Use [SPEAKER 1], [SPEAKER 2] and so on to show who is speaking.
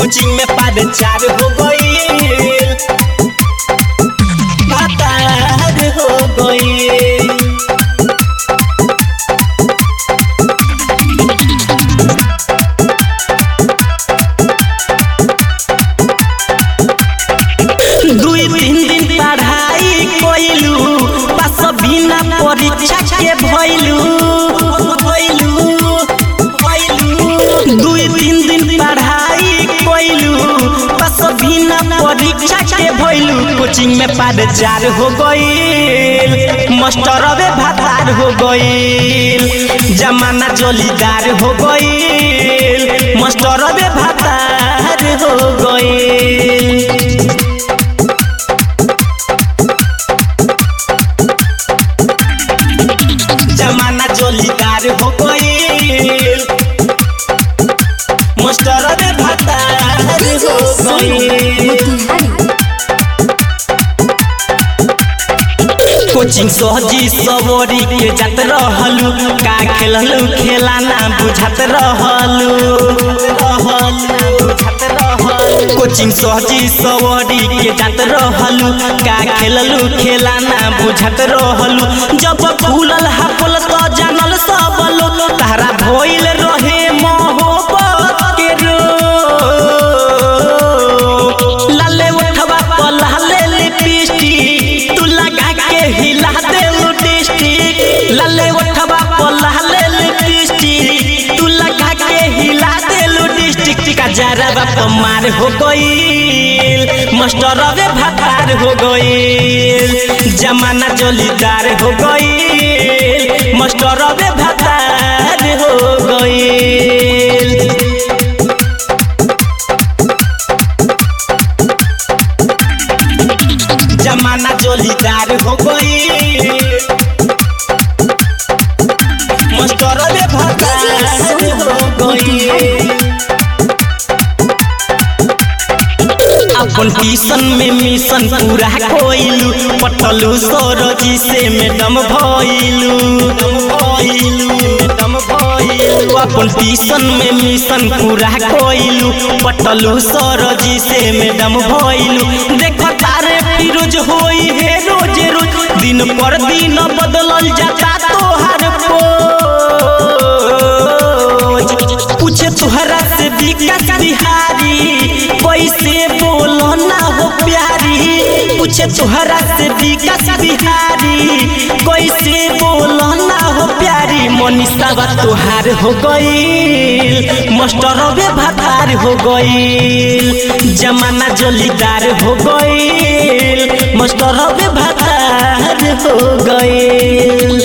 [SPEAKER 1] coaching में पाद चार हो गईल भातार हो गईल दुई तीन दिन पढ़ाई कइलू पास बिना परीक्षा के भइलू भइलू भइलू दुई तीन दिन पढ़ाई कइलू पास बिना परीक्षा के भइलू कोचिंग में पाद चार हो गईल मास्टरवे भातार हो गईल जमाना जलीदार हो गईल मास्टरवे भातार हो गईल जमाना जोलीदार हो गईल मास्टर रे भतार हो गईल कोचिंग सहजी सवरी के जात रहलू का खेललू खेला ना बुझात रहलू कोचिंग सहजी सवरी के जात रहलू का खेललू खेला ना बुझात रहलू जब भूलल हाफल तो जानल सब लोग तारा भइल रहे मोहब्बत के रो लाले उठवा पर लाले लिपस्टिक तू लगा के हिला दे डिस्ट्रिक्ट लाले उठवा पर लाले लिपस्टिक तू लगा के हिला दे डिस्ट्रिक्ट का जरा बाप मार हो गईल मास्टर रे भातार हो गईल जमाना जलीदार हो गईल मास्टर रे भातार हो गईल जमाना जोलीदार हो गई मास्टर रे भतार हो गई अपन ट्यूशन में मिशन पूरा कोइलू पटलू सौरजी से मैडम भइलू मैडम भइलू अपन ट्यूशन में मिशन पूरा कोइलू पटलू सौरजी से मैडम भइलू देख तारे फिरोज होई है रोज रोज दिन पर दिन बदलल जाता तोहार पोज पूछे तुहरा से विकास बिहारी कैसे बोलो ना हो प्यारी पूछे तुहरा से विकास बिहारी कैसे बोलो ना हो प्यारी मनीषा बा तुहार हो गईल मास्टर बे भातार हो गईल जमाना जलीदार हो गईल मास्टर बे भातार हो गईल